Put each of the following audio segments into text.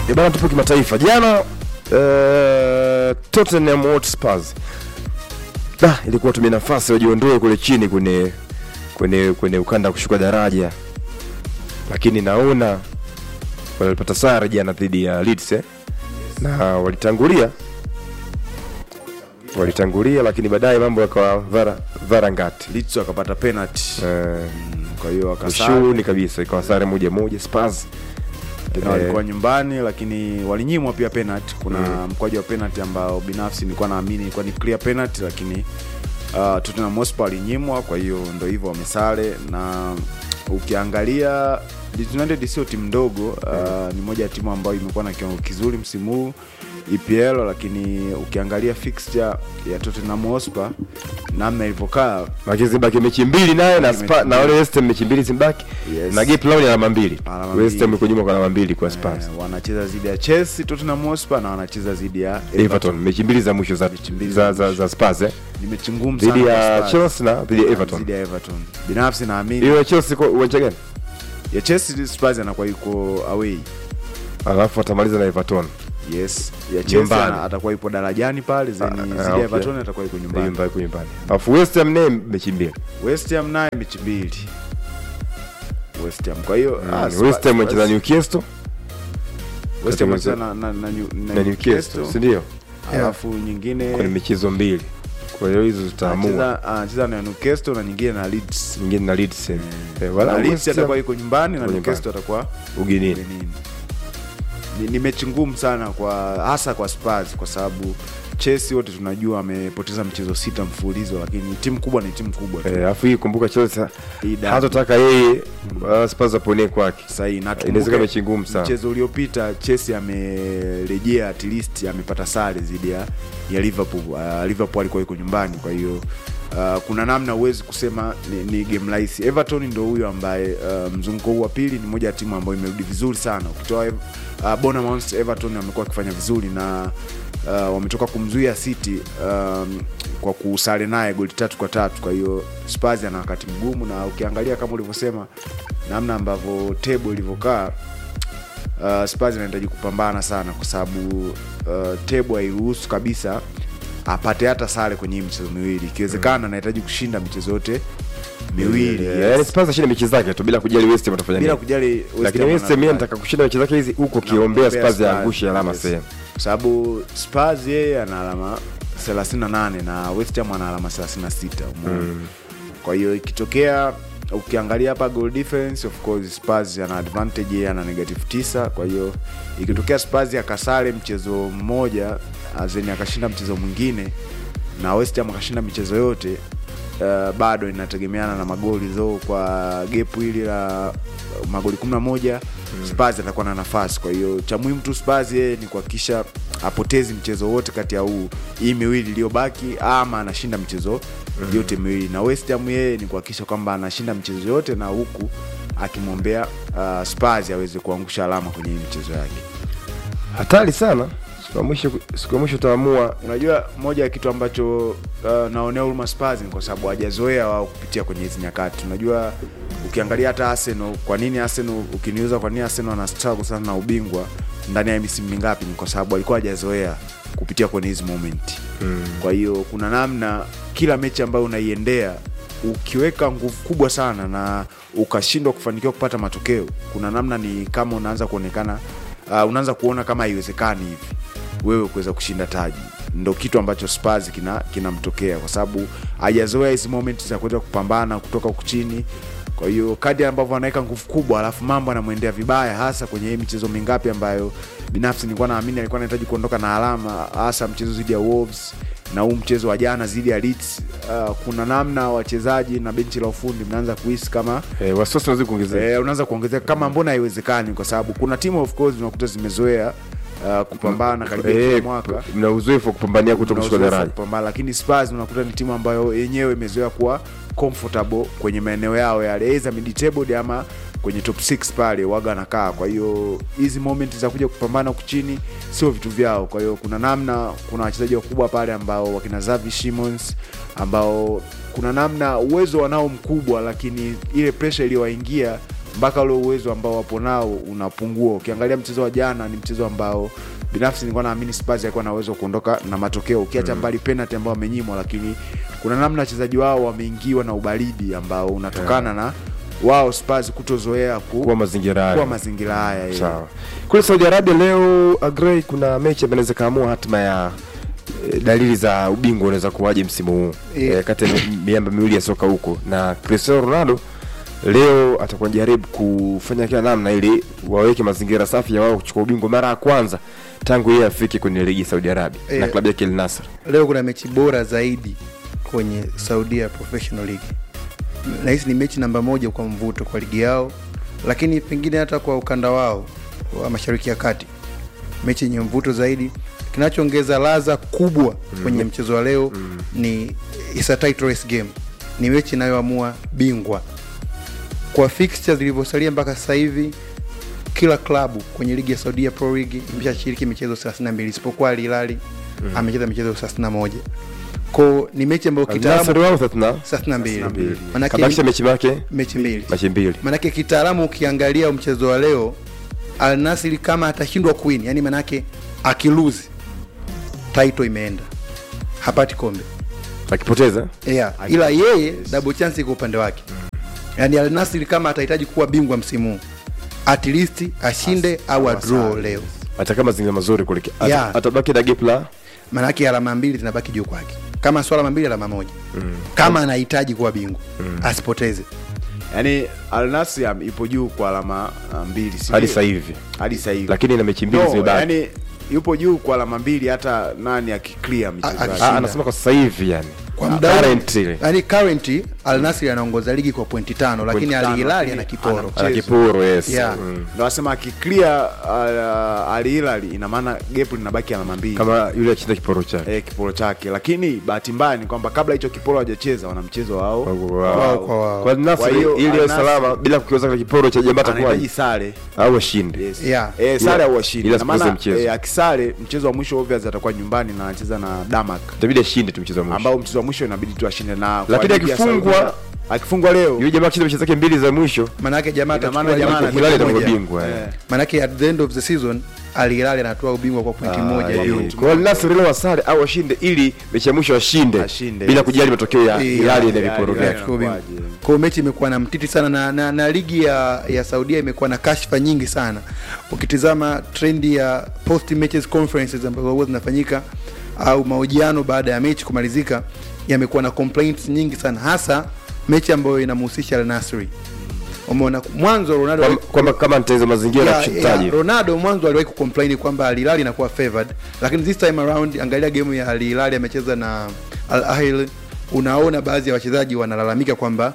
Eh, bana tupo kimataifa jana uh, Tottenham Hotspur da ilikuwa tumia nafasi wajiondoe kule chini kwenye kwenye kwenye ukanda wa kushuka daraja lakini naona walipata sare jana dhidi ya Leeds eh? na walitangulia walitangulia lakini baadaye mambo yakawa vara varangati Leeds wakapata penalty eh, kwa hiyo wakasare ushuni kabisa ikawa sare moja moja Spurs tena walikuwa nyumbani lakini walinyimwa pia penalty kuna mkwaju wa penalty ambao binafsi nilikuwa naamini ilikuwa ni clear penalty lakini uh, Tottenham Hotspur walinyimwa kwa hiyo ndo hivyo wamesale na ukiangalia Leeds United sio timu ndogo uh, ni moja ya timu ambayo imekuwa na kiwango kizuri msimu huu EPL lakini ukiangalia fixture ya Tottenham Hotspur namna ilivyokaa lakini zibaki mechi mbili naye na, Mechi Spa, na mbili. wale West Ham mechi mbili zimbaki Yes. na gap lao ni alama mbili Alama West Ham mbili. iko nyuma kwa alama mbili kwa Spurs eh, wanacheza dhidi ya Chelsea Tottenham Hotspur na wanacheza dhidi ya Everton mechi mbili za mwisho za mbili za, za za, za Spurs eh ni mechi ngumu sana dhidi ya kwa Spurs. Chelsea na dhidi ya Everton Dhidi ya Everton. Binafsi naamini hiyo ya Chelsea kwa uwanja gani ya Chelsea Spurs anakuwa yuko away. alafu atamaliza na Everton Yes, ya Chelsea Nyumbani. ana- atakuwa yupo darajani pale zeni Ah, zidi ah, ya okay. Everton atakuwa yuko nyumbani. nyumbani kwa nyumbani alafu West Ham naye mechi mbili West Ham naye mechi mbili. West Ham. Kwa hiyo ah, Mm, Spurs- West Ham wanacheza Spurs- Newcastle West Ham katika wanacheza na na na New- na Newcastle si ndio Alafu nyingine kwenye michezo mbili kwa hiyo hizo zitaamua anacheza anacheza na Newcastle na nyingine na Leeds. nyingine na Leeds eh. Eh, Na wala Leeds West Ham atakuwa yuko nyumbani na yuko Newcastle atakuwa ugenini ugenini. Ni, ni mechi ngumu sana kwa hasa kwa Spurs kwa sababu Chelsea wote tunajua amepoteza mchezo sita mfululizo, lakini timu kubwa ni timu kubwa tu. Eh, alafu hii kumbuka Chelsea Hii dabi. hatotaka yeye uh, Spurs aponee kwake Sahihi, na inaweza tukumbuke kama mechi ngumu sana mchezo uliopita Chelsea amerejea at least amepata sare dhidi ya ya Liverpool. Uh, Liverpool alikuwa yuko nyumbani, kwa hiyo uh, kuna namna huwezi kusema ni, ni game rahisi. Everton ndio huyo ambaye uh, mzunguko huu wa pili ni moja ya timu ambayo imerudi vizuri sana. Ukitoa uh, Bournemouth, Everton amekuwa akifanya vizuri na uh, wametoka kumzuia City um, kwa kusare naye goli tatu kwa tatu. Kwa hiyo Spurs ana wakati mgumu, na ukiangalia kama ulivyosema namna ambavyo table ilivyokaa uh, Spurs inahitaji kupambana sana kwa sababu uh, table hairuhusu kabisa apate hata sare kwenye hii michezo miwili. Ikiwezekana anahitaji kushinda michezo yote miwili Eh, yes. yaani Spurs ashinde mechi zake tu bila kujali West Ham atafanya bila nini kujali West lakini Ham West Ham yeye wana- anataka kushinda mechi zake hizi huko na kiombea kuombea Spurs yaangushe alama yes. sehemu kwa sababu Spurs yeye ana alama 38 na West Ham ana alama 36 umeona kwa hiyo ikitokea ukiangalia hapa goal difference of course Spurs ana advantage yeye ana negative 9 kwa hiyo ikitokea Spurs akasare mchezo mmoja azeni akashinda mchezo mwingine na West Ham akashinda michezo yote uh, bado inategemeana na magoli zo kwa gepu hili la magoli 11 Spurs atakuwa na nafasi kwa hiyo cha muhimu tu Spurs yeye ni kuhakikisha apotezi mchezo wote kati ya huu hii miwili iliyobaki ama anashinda michezo yote miwili na West Ham yeye ni kuhakikisha kwamba anashinda michezo yote na huku akimwombea uh, Spurs aweze kuangusha alama kwenye hii michezo yake hatari sana siku ya mwisho siku ya mwisho utaamua unajua moja ya kitu ambacho uh, naonea huruma Spurs ni kwa sababu hawajazoea wao kupitia kwenye hizi nyakati unajua ukiangalia hata Arsenal kwa nini Arsenal ukiniuza kwa nini Arsenal ana struggle sana na ubingwa ndani ya misimu mingapi ni kwa sababu walikuwa hawajazoea kupitia kwenye hizi moment mm. kwa hiyo kuna namna kila mechi ambayo unaiendea ukiweka nguvu kubwa sana na ukashindwa kufanikiwa kupata matokeo kuna namna ni kama unaanza kuonekana uh, unaanza kuona kama haiwezekani hivi wewe kuweza kushinda taji ndo kitu ambacho Spurs kina kinamtokea kwa sababu hajazoea hizi moment za kuweza kupambana kutoka huku chini kwa hiyo kadi ambavyo anaweka nguvu kubwa alafu mambo anamwendea vibaya hasa kwenye hii michezo mingapi ambayo binafsi nilikuwa naamini alikuwa anahitaji kuondoka na alama hasa mchezo dhidi ya Wolves na huu mchezo wa jana dhidi ya Leeds uh, kuna namna wachezaji na benchi la ufundi mnaanza kuhisi kama eh, wasiwasi unazidi kuongezeka eh, unaanza kuongezeka kama mbona haiwezekani kwa sababu kuna timu of course unakuta zimezoea uh, kupambana karibia kila eh, mwaka mna uzoefu wa kupambania kuto Kuna kushuka uzoefu wa daraja kupambana, lakini Spurs unakuta ni timu ambayo yenyewe imezoea kuwa comfortable kwenye maeneo yao yale either mid table ama kwenye top 6 pale waga anakaa kwa hiyo hizi moment za kuja kupambana huku chini sio vitu vyao kwa hiyo kuna namna kuna wachezaji wakubwa pale ambao wakina Xavi Simons ambao kuna namna uwezo wanao mkubwa lakini ile pressure iliyowaingia mpaka ule uwezo ambao wapo nao unapungua. Ukiangalia mchezo wa jana, ni mchezo ambao binafsi nilikuwa naamini Spurs alikuwa na uwezo wa kuondoka na matokeo, ukiacha mbali penalty ambao wamenyimwa, lakini kuna namna wachezaji wao wameingiwa na ubaridi ambao unatokana na wao Spurs kutozoea ku, kuwa mazingira hayo. kuwa mazingira haya yeah. Sawa. Kule Saudi Arabia leo Agrey, kuna mechi ambayo inaweza kaamua hatima ya eh, dalili za ubingwa unaweza kuwaje msimu huu Yeah. eh, kati ya mi- miamba miwili ya soka huko, na Cristiano Ronaldo leo atakuwa jaribu kufanya kila namna ili waweke mazingira safi ya wao kuchukua ubingwa mara ya kwanza tangu yeye afike kwenye ligi ya Saudi Arabia na Yeah. klabu yake Al Nassr. leo kuna mechi bora zaidi kwenye Saudia Professional League. Nahisi ni mechi namba moja kwa mvuto kwa ligi yao, lakini pengine hata kwa ukanda wao wa Mashariki ya Kati, mechi yenye mvuto zaidi. Kinachoongeza ladha kubwa kwenye mchezo wa leo ni it's a tight race game, ni mechi inayoamua bingwa kwa fixtures zilivyosalia mpaka sasa hivi kila klabu kwenye ligi ya Saudia Pro League imeshashiriki michezo 32 isipokuwa Al Hilal amecheza michezo 31. Kwa ni mechi ambayo Al Nassr kitaalamu wao 30 32. Manake kabakisha mechi yake mechi mbili. mechi mbili. Manake kitaalamu ukiangalia mchezo wa leo Al Nassr kama atashindwa kuwin, yani manake akiluzi title imeenda. Hapati kombe. Akipoteza Yeah. Ila yeye double chance iko upande wake. Yaani Al Nassr kama atahitaji kuwa bingwa msimu huu, at least ashinde au adraw leo. atakaa mazingira mazuri kule. Ata- Yeah. Atabaki na gap la Maanake alama mbili zinabaki juu kwake, kama swala alama mbili, alama moja kama anahitaji kuwa bingwa asipoteze. yani Al Nassr am- ipo juu kwa alama uh, mbili si hadi ndio? sasa hivi, hadi sasa hivi lakini na mechi mbili no, zimebaki. yani yupo juu kwa alama mbili hata nani akiclear michezo A- yake. a- Ah, anasema kwa sasa hivi yani Kwa Ah, muda huu- currently. yani currently Al Nassr anaongoza ligi kwa pointi tano, lakini tano, Al Hilal lakini ana kiporo. ana- ana kiporo yes Yeah. mm. ndo asema akiclear uh, Al Hilal ina maana gap linabaki alama mbili kama yule achinda kiporo chake eh, kiporo chake lakini bahati mbaya ni kwamba kabla hicho kiporo hajacheza wana mchezo wao Wao kwa wao. kwa Nasri Kwa hiyo, ili Al ya Nassr- salama bila kukiuza kile kiporo cha jamaa anahitaji atakuwa sare au ashinde Yes. Yeah. Eh, sare Ila- au washindi. ila Ina maana, asipoteze mchezo. eh, akisare mchezo wa mwisho obvious atakuwa nyumbani na anacheza na Damak itabidi ashinde tu mchezo wa mwisho ambao mchezo wa mwisho inabidi tu ashinde na kwa Lakini ligi ya akifungwa- Saudia- akifungwa leo yule jamaa akishinda mechi zake mbili za mwisho Manake jamaa Ina maana atachukua jamaa ligi Hilal kwa atakuwa pointi moja. bingwa eh. eh, Manake at the end of the season Al Hilal anatoa ubingwa kwa pointi Ah, moja eh, juu. kwa hiyo Nasri leo wasare au ashinde ili mechi ya mwisho ashinde Ashinde, bila yes. kujali matokeo ya Yeah, Hilali na yeah, viporo yeah, vyake yeah. Kwa ubingwa. Inakuwaje? Kwa hiyo mechi imekuwa na mtiti sana na, na, na ligi ya, ya Saudia imekuwa na kashfa nyingi sana. Ukitizama trendi ya post matches conferences ambazo huwa zinafanyika au mahojiano baada ya mechi kumalizika yamekuwa na complaints nyingi sana, hasa mechi ambayo inamhusisha Al Nassr. Umeona mwanzo Ronaldo Kwamba- kwamba kama nitaweza mazingira ya Yeah, kushutaji yeah, Ronaldo mwanzo aliwahi kucomplain kwamba Al Hilal inakuwa favored, lakini this time around angalia game ya Al Hilal amecheza na Al Ahly, unaona baadhi ya wachezaji wanalalamika kwamba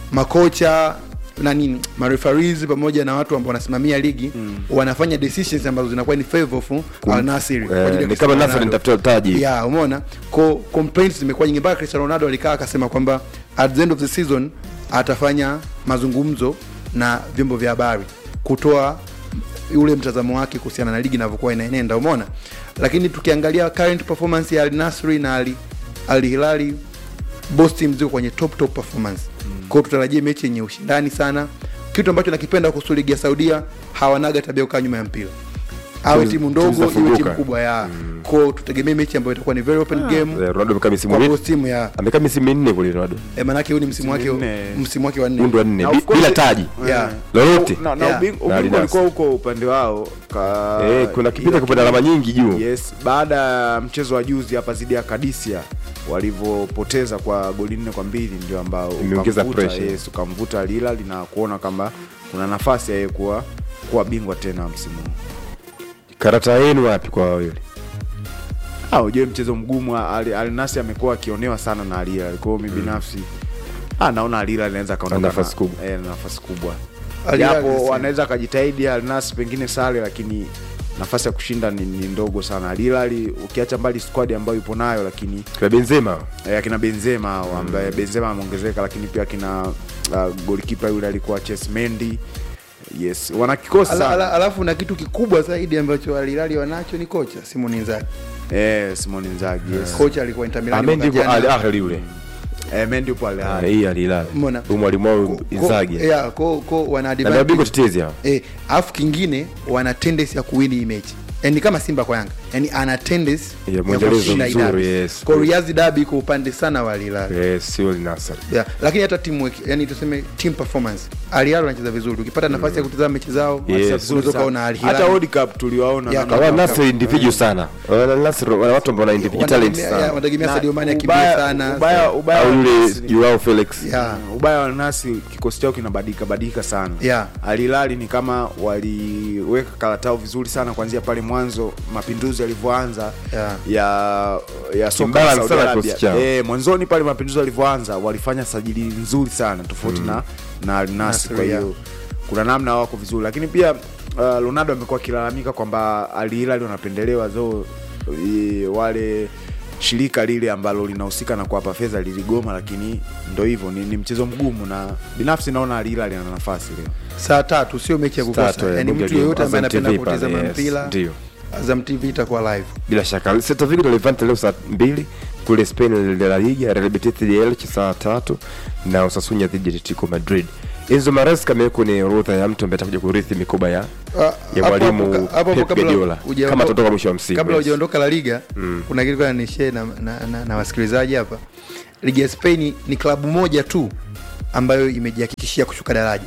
makocha na nini mareferees pamoja na watu ambao wanasimamia ligi wanafanya decisions ambazo zinakuwa ni favor of Al Nassr kwa ajili ya eh, ni Cristiano kama Nasri Ronaldo. nitafuta taji Yeah, umeona ko complaints zimekuwa nyingi mpaka Cristiano Ronaldo alikaa akasema kwamba at the end of the season atafanya mazungumzo na vyombo vya habari kutoa ule mtazamo wake kuhusiana na ligi inavyokuwa inaenenda, umeona. Lakini tukiangalia current performance ya Al Nassr na Al, Al Hilal both teams ziko kwenye top top performance. Kwa hiyo tutarajie mechi yenye ushindani sana. Kitu ambacho nakipenda kuhusu ligi ya Saudia, hawanaga tabia kukaa nyuma ya mpira awe Timu- timu timu ndogo iwe zinafunguka. timu kubwa ya kwao, tutegemee mechi ambayo itakuwa ni very open game Eh, Ronaldo amekaa misimu kwa minne both timu ya amekaa misimu minne kule Ronaldo eh, manake huu ni msimu wake minne. msimu wake wa mundu nne wa nne Na bi- of course- bila taji Yeah. lolote na, na Yeah. ubing- Na ubingwa Al Nassr. ulikuwa huko upande wao ka, eh, kuna kipindi ila kupata alama nyingi juu yes baada ya mchezo wa juzi hapa zidi ya Kadisia walivyopoteza kwa goli nne kwa mbili ndio ambao Imeongeza ukamvuta- pressure. yes, ukamvuta Al Hilal na kuona kama kuna nafasi ya yeye kuwa kuwa bingwa tena msimu huu karata yenu wapi kwa wawili Ah, ujue mchezo mgumu Al, Al Nassr amekuwa akionewa sana na Al Hilal. Kwa hiyo mimi binafsi ah, naona Al Hilal anaweza kaondoka Ana nafasi na- kubwa. eh, na nafasi kubwa. Al Hilal Japo is- wanaweza akajitahidi Al Nassr pengine sare, lakini nafasi ya kushinda ni, ni ndogo sana. Al Hilal ukiacha mbali squad ambayo ipo nayo, lakini kwa Benzema eh, akina Benzema hao, ambaye Benzema ameongezeka, lakini pia akina uh, goalkeeper yule alikuwa Ches Mendy. Yes, wana kikosi Ala, ala, sana. alafu na kitu kikubwa zaidi ambacho Al Hilal wanacho ni kocha Simon Inzaghi. Eh, Simone Inzaghi. Yes. Kocha alikuwa Inter Milan Amendi mwaka kwa Al jana. Ahly yule eh, Mendy yupo Al Ah, Ahly. hii alilala Umeona? huyu mwalimu wao Ko- ko- Inzaghi yeah, ko, ko wana na ndio bingwa advantage tetezi hao eh, alafu kingine wana tendency ya kuwini hii mechi yani kama simba kwa yanga yani ana tendency Ya mwendelezo kushinda hii mzuri, derby. yes. Kwa Riyadh derby iko upande sana wa Al Hilal yes sio Al Nassr yeah. lakini hata teamwork yani tuseme team performance Al Hilal wanacheza vizuri ukipata nafasi ya kutazama mechi zao Yes. unaweza Vizuri ukaona sana. Al Hilal hata World Cup tuliwaona Yeah, namna Al Kama- Nassr individual sana Al Nassr wana watu ambao wana individual talent wanategemea yeah, sana wanategemea Na Sadio Mane akimbie ubaya- sana ubaya- ubaya au wa yule Al-Nassr- Joao Felix yeah. Mm, ubaya wa nasi kikosi chao kinabadilika badilika sana Yeah. alilali ni kama waliweka karatao vizuri sana kuanzia pale mwanzo mapinduzi yalivyoanza Yeah. ya ya soka la Imbalance Saudi sana Arabia. kikosi chao. Eh, mwanzoni pale mapinduzi yalivyoanza walifanya sajili nzuri sana tofauti na na Al Nassr Nassr, kwa yeah. hiyo kuna namna wako vizuri lakini pia uh, Ronaldo amekuwa akilalamika kwamba Al Hilal wanapendelewa zo i- wale shirika lile ambalo linahusika na kuwapa fedha liligoma, lakini ndo hivyo, ni, ni mchezo mgumu, na binafsi naona Al Hilal ana nafasi leo. saa tatu sio mechi ya Tatu, kukosa eh, yani bunge mtu la yeyote ambaye Azam anapenda TV pale, kutizama yes, mpira ndio. Azam TV itakuwa live bila shaka Celta Vigo na Levante leo saa mbili kule Spain La Liga, Real Betis dhidi ya Elche saa tatu na Osasuna dhidi ya Atletico Madrid. Enzo Maresca amewekwa kwenye orodha ya mtu ambaye atakuja kurithi mikoba ya Ah, ya hapo mwalimu hapo ka- hapo hapo Pep kabla Guardiola hujaondoka- kama atatoka mwisho wa msimu. kabla yes. hujaondoka la liga kuna kitu kana nishare na, na, na, na wasikilizaji hapa ligi ya spain ni klabu moja tu ambayo imejihakikishia kushuka daraja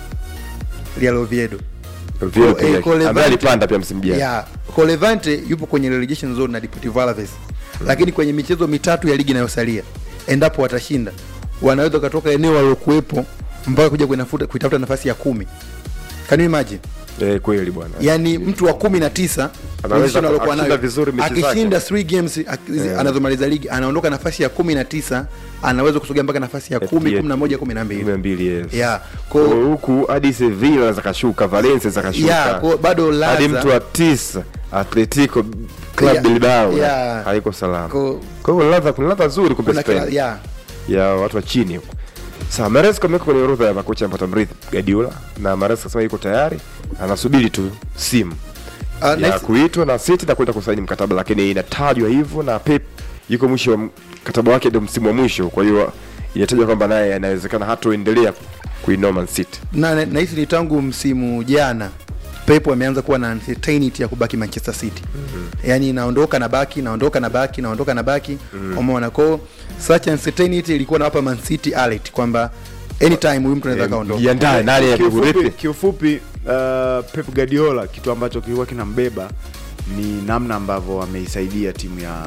Real Oviedo Vile Ko- eh, pia, ko Levante- ambaye alipanda pia msimu jana. yeah. Ko Levante yupo kwenye relegation zone na Deportivo Alaves lakini kwenye michezo mitatu ya ligi inayosalia endapo watashinda wanaweza wakatoka eneo walilokuwepo mpaka kuja kuinafuta- kuitafuta nafasi ya kumi Can you imagine Eh, kweli bwana. yani mtu wa kumi na tisa Anaweza position aliokuwa akishinda nayo, vizuri mechi zake. akishinda three games ak- anazomaliza ligi anaondoka nafasi ya kumi na tisa anaweza kusogea mpaka nafasi ya kumi Yeah. kumi na moja kumi na mbili Kumi na mbili, yes. Yeah, Kwa ko- huku hadi Sevilla anaweza kashuka, Valencia anaweza Yeah, kashuka. ko- bado hadi Laza- mtu wa tisa Atletico Club Yeah, Bilbao yeah. haiko salama. ko- Kwa hiyo ladha kuna ladha nzuri kumbe kuna kila, Spain. yeah. ya watu wa chini huko. Sasa Maresca amewekwa kwenye orodha ya makocha ambao tamrithi Guardiola na Maresca kasema yuko tayari, anasubiri tu simu Ah, ya nice. kuitwa na City na kwenda kusaini mkataba, lakini inatajwa hivyo na Pep yuko mwisho wa mkataba wake, ndio msimu wa mwisho. Kwa hiyo inatajwa kwamba naye inawezekana hatoendelea kuinoa Man City. na na- nahisi ni tangu msimu jana Pep ameanza kuwa na uncertainty ya kubaki Manchester City mm-hmm. yani naondoka na baki naondoka na baki naondoka na baki mm-hmm. umeona kwao such uncertainty ilikuwa nawapa Man City alert kwamba anytime huyu mtu anaweza Eh, kaondoka Jiandae nani Kiufupi, akurithi. kiufupi uh, Pep Guardiola kitu ambacho kilikuwa kinambeba ni namna ambavyo ameisaidia timu ya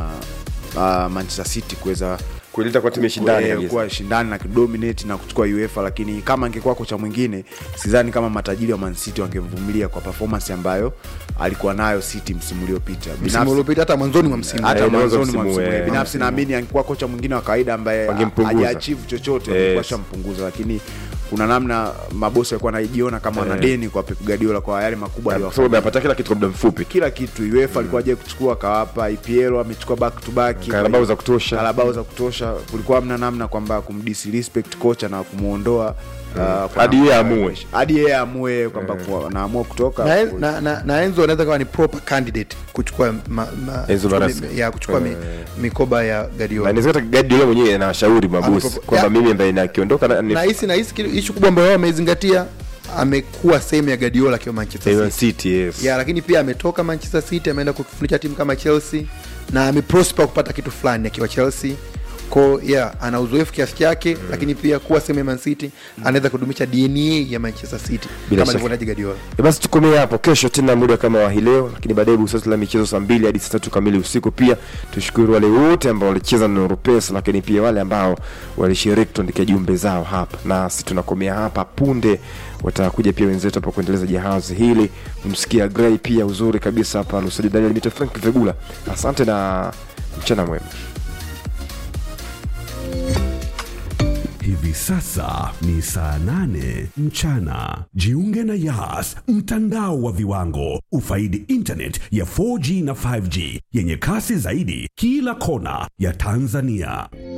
uh, Manchester City kuweza Kuileta kwa timu ya shindani eh, kabisa. kuwa shindani na kudominate na kuchukua UEFA, lakini kama angekuwa kocha mwingine, sidhani kama matajiri wa Man City wangemvumilia kwa performance ambayo alikuwa nayo City msimu uliopita. msimu Binafsi- uliopita hata mwanzoni mwa msimu hata Eh, mwanzo mwanzoni mwa msimu, msimu eh, binafsi naamini angekuwa kocha mwingine wa kawaida ambaye Wangempunguza. hajaachieve chochote Yes. angekuwa shampunguza, lakini kuna namna mabosi walikuwa wanajiona kama wana Eh. deni kwa Pep Guardiola kwa yale makubwa Kwa aliyofanya. sababu amepata kila kitu kwa muda mfupi. kila kitu UEFA alikuwa aje kuchukua akawapa EPL amechukua back to back Carabao za kutosha. Carabao za kutosha kulikuwa hamna namna kwamba kumdisrespect kocha na kumuondoa uh, kwa Hadi namna- yeye amue. hadi yeye amue kwamba kuwa- naamua kutoka na, na, na, na Enzo anaweza kawa ni proper candidate kuchukua ma, ma, Enzo kuchukua Maresca. mi- ya kuchukua mi, mikoba ya Na Guardiola inawezekana hata Guardiola mwenyewe anawashauri mabosi Amepo- kwamba ya- mimi ambaye nakiondoka na ni nahisi nahisi kitu- ishu kubwa ambayo wao wamezingatia amekuwa sehemu ya Guardiola akiwa Manchester Man City City, yes. ya lakini pia ametoka Manchester City ameenda kufundisha timu kama Chelsea na ameprosper kupata kitu fulani akiwa Chelsea ko yeah, ana uzoefu kiasi chake mm. lakini pia kuwa sehemu ya Man City anaweza kudumisha DNA ya Manchester City Bila kama shaka. alivyonaji Guardiola E basi tukomee hapo kesho tena muda kama wa hii leo lakini baadaye busati la michezo saa mbili hadi saa tatu kamili usiku pia tushukuru wale wote ambao walicheza na Europesa lakini pia wale ambao walishiriki tuandikia jumbe zao hapa nasi tunakomea hapa punde watakuja pia wenzetu hapa kuendeleza jahazi hili msikia Gray pia uzuri kabisa hapa Lusaji Daniel Mito Frank Vegula asante na mchana mwema Hivi sasa ni saa nane mchana. Jiunge na Yas, mtandao wa viwango. Ufaidi internet ya 4G na 5G yenye kasi zaidi kila kona ya Tanzania.